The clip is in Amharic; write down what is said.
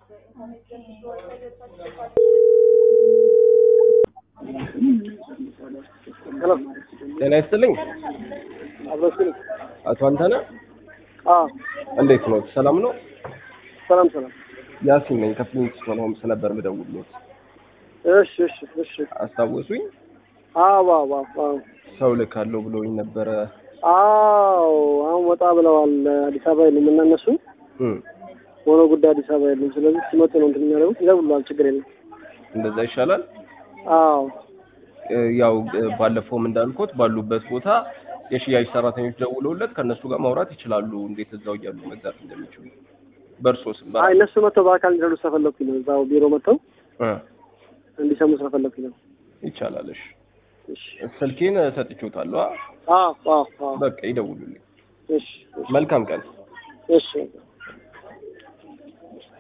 ሄሎ ጤና ይስጥልኝ አብረስልኝ አቶ አንተነህ አዎ እንዴት ነው? ሰላም ነው? ሰላም ሰላም ያሲን ነኝ ከፍሊንግስቶን ሆምስ ነበር የምደውልዎት። እሺ እሺ እሺ አስታወሱኝ? አዎ አዎ አዎ ሰው ልካለሁ ብለውኝ ነበረ። አዎ አሁን ወጣ ብለዋል አዲስ አበባ የሉም እና እነሱ እም፣ ሆኖ ጉዳይ አዲስ አበባ የሉም ስለዚህ ሲመጡ ነው እንትን የሚያደርጉት ይደውሉልሃል ችግር የለም እንደዛ ይሻላል። አዎ እ፣ ያው እ፣ ባለፈውም እንዳልኩት ባሉበት ቦታ የሽያጭ ሰራተኞች ደውለውለት ከእነሱ ጋር ማውራት ይችላሉ፣ እንዴት እዛው እያሉ መግዛት እንደሚችሉ በእርሶ ስም አይ እነሱ መጥተው በአካል እንዲረዱ ስለፈለኩኝ ነው እዛው ቢሮ መጥተው እ፣ እንዲሰሙ ስለፈለኩኝ ነው ይቻላል። እሺ እሺ ስልኬን ሰጥቼዎታለሁ። አ? አዎ አዎ አዎ በቃ ይደውሉልኝ። እሺ እሺ መልካም ቀን። እሺ